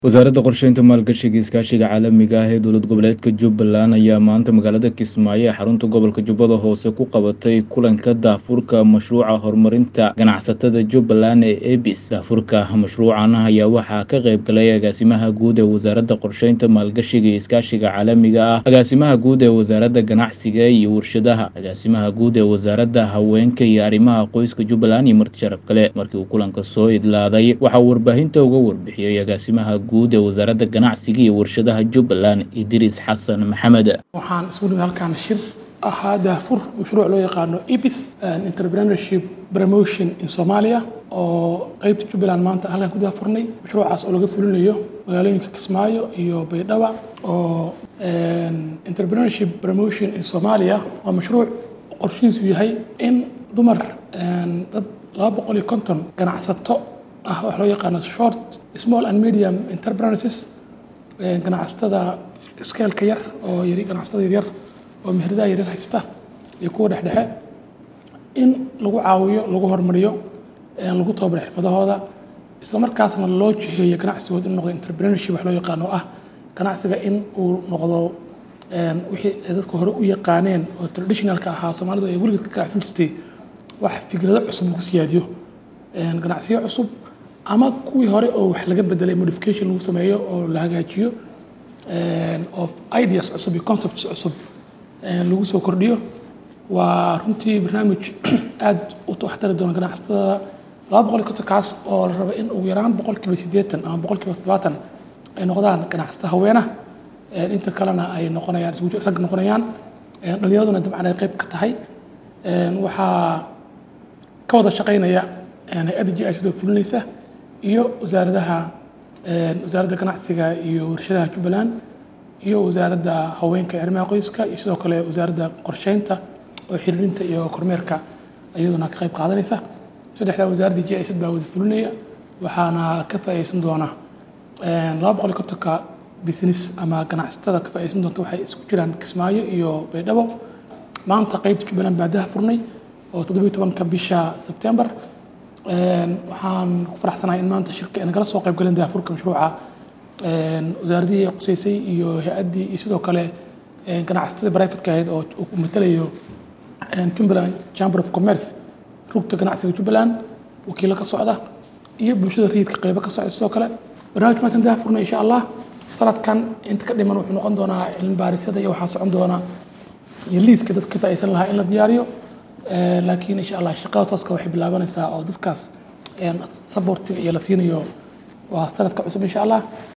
wasaaradda qorsheynta maalgashiga iskaashiga caalamiga ah ee dowlad goboleedka jubbaland ayaa maanta magaalada kismaayo ee xarunta gobolka jubbada hoose ku qabatay kulanka daafurka mashruuca horumarinta ganacsatada jubbaland ee ebis daafurka mashruucan ayaa waxaa ka qayb galay agaasimaha guud ee wasaaradda qorsheynta maalgashiga iyo iskaashiga caalamiga ah agaasimaha guud ee wasaaradda ganacsiga iyo warshadaha agaasimaha guud ee wasaaradda haweenka iyo arrimaha qoyska jubbaland iyo marti sharaf kale markii uu kulanka soo idlaaday waxaa warbaahinta uga warbixiyey agaasimaha guud ee wasaaradda ganacsiga iyo warshadaha jubbaland idriis xasan maxamed waxaan isku nimid halkaan shir ahaa daafur mashruuc loo yaqaano ebis entrepreneurship promotion in somalia oo qeybta jubbaland maanta halkaan ku daafurnay mashruucaas oo laga fulinayo magaalooyinka kismaayo iyo baydhaba oo entrepreneurship promotion in somalia waa mashruuc qorshihiisu yahay in dumar dad laba boqol iyo konton ganacsato ah wax loo yaqaano short small and medium enterprises ganacsatada skeelka yar oo yari ganacsatada yaryar oo meheradaha yaryar haysta iyo kuwa dhexdhexe in lagu caawiyo lagu horumariyo lagu tababaro xirfadahooda isla markaasna loo jiheeyo ganacsigooda in noqdo entrepreneurship wax loo yaqaano oo ah ganacsiga in uu noqdo wixii ay dadka hore u yaqaaneen oo traditionalka ahaa soomaalidu ay weligeed ka ganacsan jirtay wax fikrado cusub lagu siyaadiyo ganacsiyo cusub ama kuwii hore oo wax laga bedelay modification lagu sameeyo oo la hagaajiyo oo ideas cusub iyo concepts cusub lagu soo kordhiyo waa runtii barnaamij aad u waxtari doona ganacsatada laba boqol iyo konton kaas oo la rabo in ugu yaraan boqolkiiba siddeetan ama boqolkiiba toddobaatan ay noqdaan ganacsato haweena inta kalena ay noqonayaan isgu rag noqonayaan dhalinyaraduna dabcan ay qayb ka tahay waxaa ka wada shaqaynaya hay-adda g i sidoo fulinaysa iyo wasaaradaha wasaaradda ganacsiga iyo warshadaha jubbaland iyo wasaaradda haweenka iyo arrimaha qoyska iyo sidoo kale wasaaradda qorsheynta oo xiriirinta iyo kormeerka iyaduna ka qayb qaadanaysa saddexdaa wasaaradda g i baa wada fulinaya waxaana ka faa'iideysan doona laba boqol iyo kontonka business ama ganacsatada ka faa'iideysan doonta waxay isku jiraan kismaayo iyo baydhabo maanta qeybta jubbaland baa daha furnay oo toddobiyo tobanka bisha sebtembar waxaan ku faraxsanahay in maanta shirka nagala soo qayb galeen daafurka mashruuca wasaaradihii quseysay iyo hay-addii iyo sidoo kale ganacsatada brivatka ahayd oo uu matalayo jubbaland chamber of commerce rugta ganacsiga jubbaland wakiilo ka socda iyo bulshada rayidka qeybo ka socda sidoo kale barnaamij maanta daafurnay insha allah sanadkan inta ka dhiman wuxuu noqon doonaa cilmi baarisada iyo waxaa socon doona iyo liiska dadka ka faa'iideysan lahaa in la diyaariyo laakiin insha allah shaqada tooska waxay bilaabanaysaa oo dadkaas supportiga iyo la siinayo waa sanadka cusub insha allah